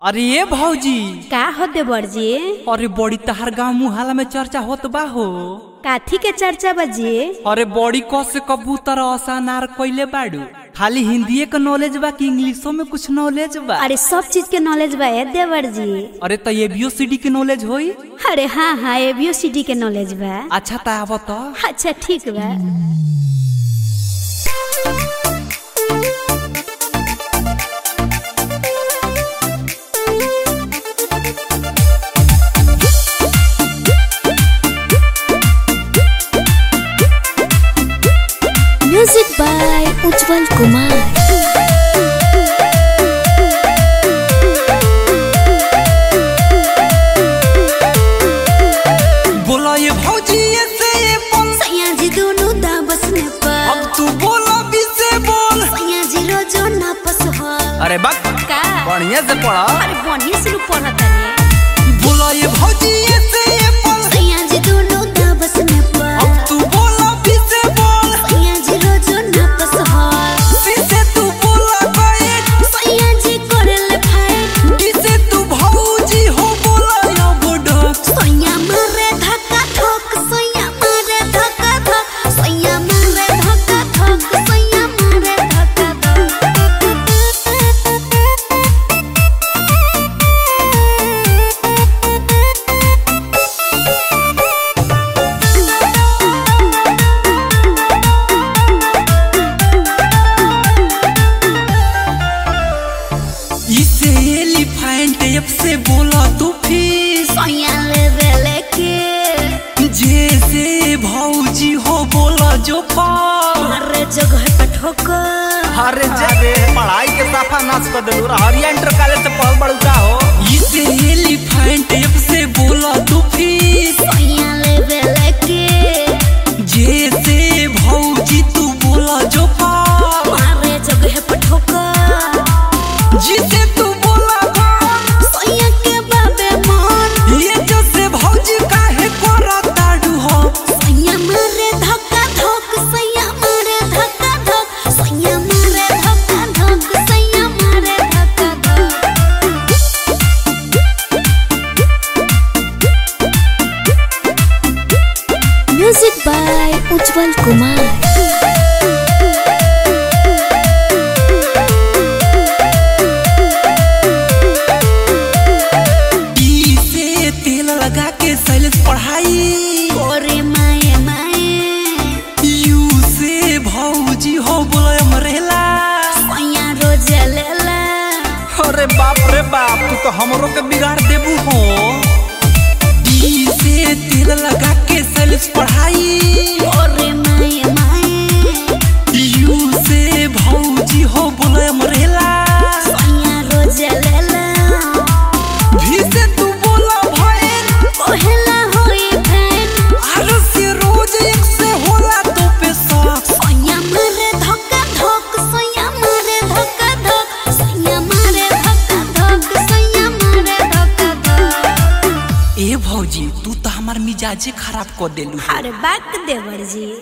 अरे ये भौजी का हो देवर जी अरे बड़ी तहार गांव मुहाला में चर्चा होत बा हो काथी के चर्चा बजी अरे बड़ी कस से कबूतर असा नार कइले बाड़ू खाली हिंदीए के नॉलेज बा कि इंग्लिशो में कुछ नॉलेज बा अरे सब चीज के नॉलेज बा ए देवर जी अरे त ये बी सी डी के नॉलेज होई अरे हाँ हाँ एबीओ सिटी के नॉलेज बा अच्छा त आव त अच्छा ठीक बा म्यूजिक बाय उज्जवल कुमार बोला ये भौजी ये से ये बोल सैया जी दोनों दाबस में पर अब तू बोला बी से बोल सैया जी रोजो नापस हो अरे बक का बढ़िया से पढ़ा अरे बढ़िया से पढ़ा ताने बोला ये भौजी ये से ये बोल सैया जी दोनों दाबस में पर अब तू बोला बी से बोल सैया जी रोजो नापस हो सी से तू बोला गए सैया जी करले फाइट डी से तू भौजी हो बोला या बोडक सैया मारे धक्का ठोक सैया मारे धक्का ठोक सैया मारे धक्का ठोक सैया मारे धक्का इसे एलिफेंट एप से बोला तू फिर सैया ले बेले के जैसे भौजी हो बोला जो पार मारे जगह पे ठोकर अरे जे पढ़ाई के साफा नाश कर देलू हरिया इंटर कॉलेज से पढ़ बड़ू का हो इसे एलिफेंट एप से बोला तू फिर सैया ले बेले के जैसे भौजी तू बोला जो पार मारे जगह पे ठोकर जिसे तू बोला भार सैया के बाबे मन ये जो से भौजी काहे कोरा ताड़ू हो सैया मारे धक्का ठोक सैया मारे धक्का ठोक सैया मारे धक्का ठोक सैया मारे धक्का ठोक म्यूजिक बाय उज्जवल कुमार ई से तेल लगा के सैलेस पढ़ाई ओरे माए माए यू से भौजी हो बोला मरेला सैया रोज लेला अरे बाप रे बाप तू तो हमरो के बिगाड़ देबू हो ई से तेल लगा के सैलेस पढ़ाई ओरे माए माए यू से भौजी हो बोला मरेला सैया रोज लेला भी से तू बोला भैन ओहेला होई फैन आरो से रोज एक से होला तो पे शौक सैया मारे धक्का ठोक सैया मारे धक्का ठोक सैया मारे धक्का ठोक सैया मारे धक्का ठोक ए भौजी तू तो हमार मिजाजे खराब कर देलू अरे बात देवर जी